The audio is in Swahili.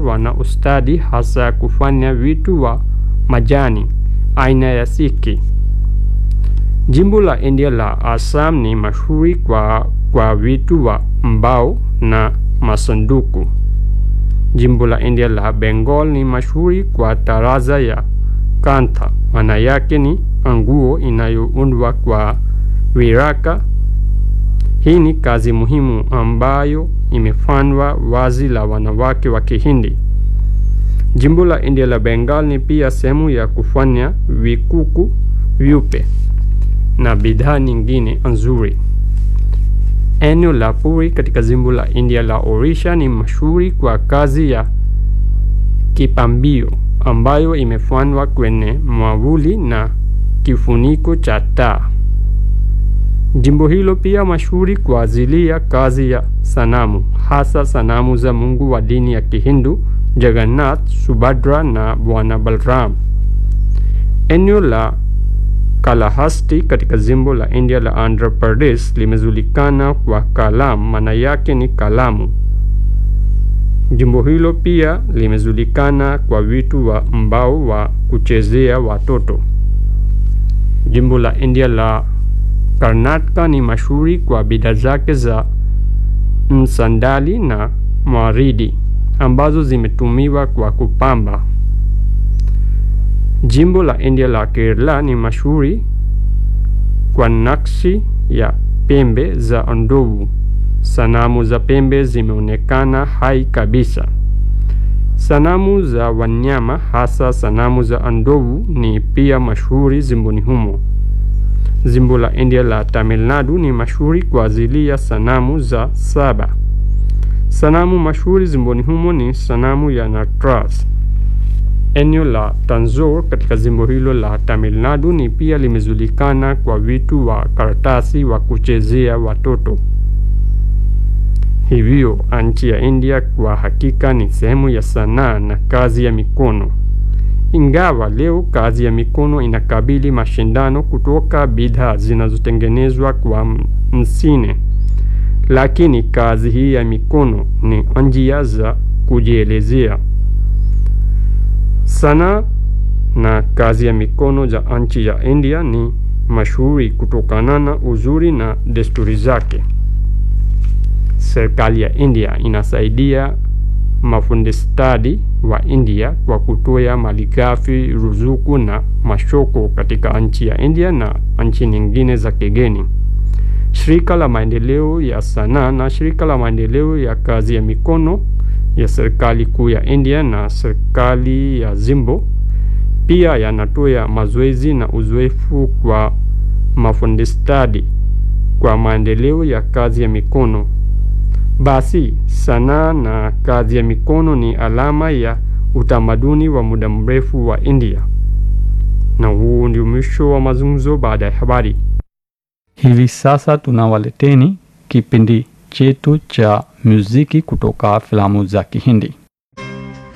wana ustadi hasa kufanya vitu wa majani aina ya siki. Jimbo la India la Assam ni mashuhuri kwa, kwa vitu wa mbao na masanduku. Jimbo la India la Bengal ni mashuhuri kwa taraza ya kantha, maana yake ni nguo inayoundwa kwa viraka. Hii ni kazi muhimu ambayo imefanywa wazi la wanawake wa Kihindi. Jimbo la India la Bengal ni pia sehemu ya kufanya vikuku vyupe na bidhaa nyingine nzuri. Eneo la Puri katika jimbo la India la Orisha ni mashuhuri kwa kazi ya kipambio ambayo imefanywa kwenye mwavuli na kifuniko cha taa. Jimbo hilo pia mashuhuri kwa ajili ya kazi ya sanamu, hasa sanamu za Mungu wa dini ya Kihindu, Jagannath, Subhadra na Bwana Balram. Eneo la Kalahasti katika jimbo la India la Andhra Pradesh limejulikana kwa kalam, maana yake ni kalamu. Jimbo hilo pia limejulikana kwa vitu wa mbao wa kuchezea watoto. Jimbo la India la Karnataka ni mashuhuri kwa bidhaa zake za msandali na mawaridi ambazo zimetumiwa kwa kupamba. Jimbo la India la Kerala ni mashuhuri kwa nakshi ya pembe za ndovu. Sanamu za pembe zimeonekana hai kabisa. Sanamu za wanyama hasa sanamu za ndovu ni pia mashuhuri jimboni humo. Jimbo la India la Tamil Nadu ni mashuhuri kwa ajili ya sanamu za saba. Sanamu mashuhuri jimboni humo ni sanamu ya Nataraj. Eneo la Tanjore katika jimbo hilo la Tamil Nadu ni pia limejulikana kwa vitu wa karatasi wa kuchezea watoto. Hivyo nchi ya India kwa hakika ni sehemu ya sanaa na kazi ya mikono. Ingawa leo kazi ya mikono inakabili mashindano kutoka bidhaa zinazotengenezwa kwa msine, lakini kazi hii ya mikono ni njia za kujielezea. Sanaa na kazi ya mikono za nchi ya India ni mashuhuri kutokana na uzuri na desturi zake. Serikali ya India inasaidia mafundi stadi wa India kwa kutoa malighafi, ruzuku na masoko katika nchi ya India na nchi nyingine za kigeni. Shirika la maendeleo ya sanaa na shirika la maendeleo ya kazi ya mikono ya serikali kuu ya India na serikali ya jimbo pia yanatoa mazoezi na uzoefu kwa mafundi stadi kwa maendeleo ya kazi ya mikono. Basi sanaa na kazi ya mikono ni alama ya utamaduni wa muda mrefu wa India. Na huu ndio mwisho wa mazungumzo baada ya habari. Hivi sasa tunawaleteni kipindi chetu cha muziki kutoka filamu za Kihindi.